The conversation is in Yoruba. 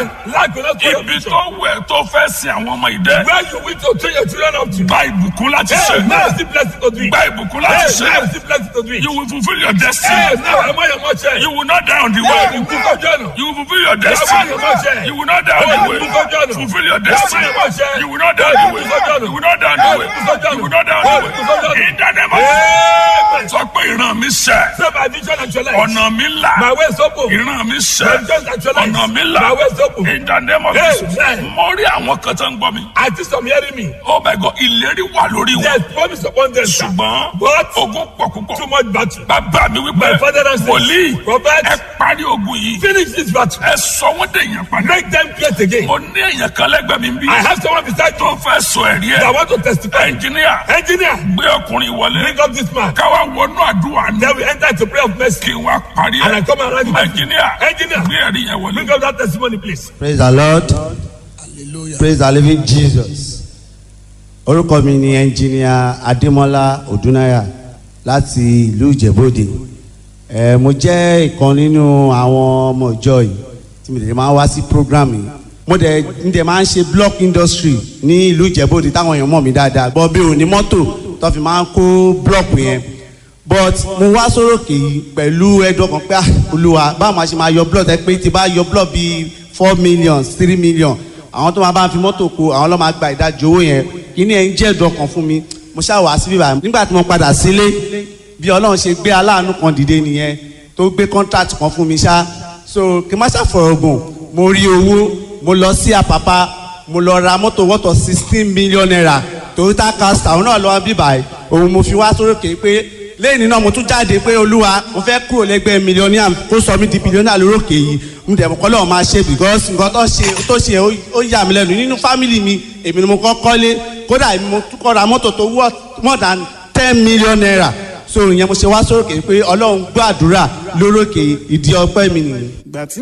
Lack will not spoil your ibi vision. tó wẹ̀ tó fẹ́ sin àwọn ọmọ ìdẹ́ Where you wish to train your children up to. gba ìbùkún láti Hey, ṣe now see blessing to do it. gba ìbùkún Hey, láti ṣe now see blessing to do it. you will fulfil your Hey, destiny now am I your mother? you will not die on the Hey, way you cook up journal. you will fulfil your Am I destiny your mother? you will not die on Hey, the you way cook up journal. fulfil your Am I destiny your mother? you will not die on the way Hey, you cook up journal. you will not die on the Hey, way you cook up journal. you will not die on Hey, the you cook up way journal. in the name of Amen. sọ pé ìran mi sẹ́ Say my vision actualized. ọ̀nà mi là My way is open. ìran mi My sẹ́ vision actualized. ọ̀nà mi là My way is open. in the name of Hey, Jesus hey. mo rí àwọn kan tó ń gbọ́ mi I think some hearing me. oh my God ìlérí wà lórí wọn There's promise upon them. sir. ṣùgbọ́n But ogun pọ̀ púpọ̀ too much battle. bàbá mi wípé My father and wòlíì Prophet, ẹ parí ogun yìí finish this battle. ẹ sọ wọ́n dèèyàn padà Make them great again. mo ní èèyàn kan lẹ́gbẹ̀ẹ́ mi bí I have someone beside tó you fẹ́ sọ ẹ̀rí that ẹ̀ want to testify. ẹnjìníà Engineer, gbé ọkùnrin wọlé bring up this man. káwá wọnú àdúrà ní Then we enter into prayer of mercy. kí wọ́n parí And I ẹ̀ come around you. ẹnjìníà Engineer, gbé ẹ̀rí yẹn wọlé. bring up that testimony, please. praise the lord praise the living jesus orúkọ mi ni ẹnjìníà adémọlá odúnáyà láti ìlú ìjẹ̀bọ́dẹ ẹ mo jẹ́ ìkan nínú àwọn ọmọ ìjọ yìí tí mo dẹ̀ máa ń wá sí program yìí mo dẹ̀ ń dẹ̀ máa ń ṣe block industry ní ìlú ìjẹ̀bọ́dẹ táwọn èèyàn mọ̀ mí dáadáa bọ́ bí òní mọ́tò tó fi máa ń kó block yẹn but mo wá sórókè yìí pẹ̀lú ẹ̀dùn ọkàn pé ah, olúwa báwo máa ṣe máa yọ blood ẹ pé tí bá yọ blood bíi four million three million àwọn tó máa bá ń fi mọ́tò kó àwọn ló máa gba ìdajì owó yẹn kíní ẹ̀ ń jẹ́ ẹ̀dùn ọkàn fún mi mo ṣáà wá síbí báyìí nígbà tí mo padà sílé bí ọlọ́run ṣe gbé aláàánú kan dìde nìyẹn tó gbé contract kan fún mi ṣá so kí n má ṣàfọ̀rọ̀gùn mo rí owó mo lọ sí àpápá mo lọ ra mọ́tò wọ́tọ̀ sixteen million naira toyota castor òun náà lọ́wọ́ bíbáyìí òun mo fi wá sórókè pé lẹ́yìn náà mo tún jáde pé olúwa mo fẹ́ kúrò lẹ́gbẹ́ mílíọ̀nìà kó sọ mí di bílíọ̀nìà lórókè yìí mo dẹ̀ mọ́ kọ́ lọ́wọ́ máa ṣe because nǹkan tó ṣe tó ṣe ó ó yà mí lẹ́nu nínú fámìlì mi èmi ni mo kọ́ kọ́lé kódà èmi mo tún kọ́ ra mọ́tò tó wọ́ more than ten million naira so ìyẹn mo ṣe wá sórókè pé ọlọ́run gbọ́ àdúrà lórókè ìdí ọpẹ́ mi nìyẹn. ìgbà tí